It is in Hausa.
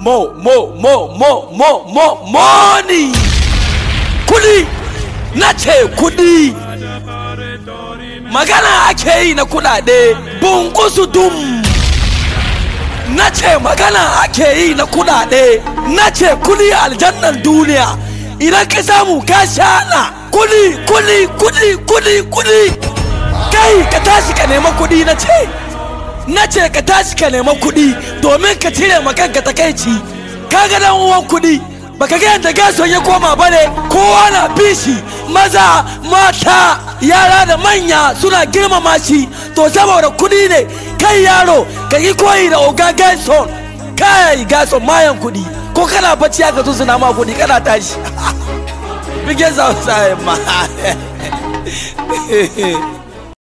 mo mo mo mo mo mo money kudi na ce kudi magana ake yi na kudade bunkusu dum na ce magana ake yi na kudade na ce kudi aljannan duniya idan ka samu ka shana kudi kudi kudi kudi kudi kai ka tashi ka nema kudi na ce na ce ka tashi ka nema kudi domin ka cire ma kanka takaici ka ga dan uwan kudi baka ga yadda gason ya koma bane kowa na bishi maza mata yara da manya suna girmama shi to saboda kudi ne kai yaro ka yi koyi da oga gason kai gason mayan kudi ko kana bacci aka zo suna ma kudi kana tashi bige sa ma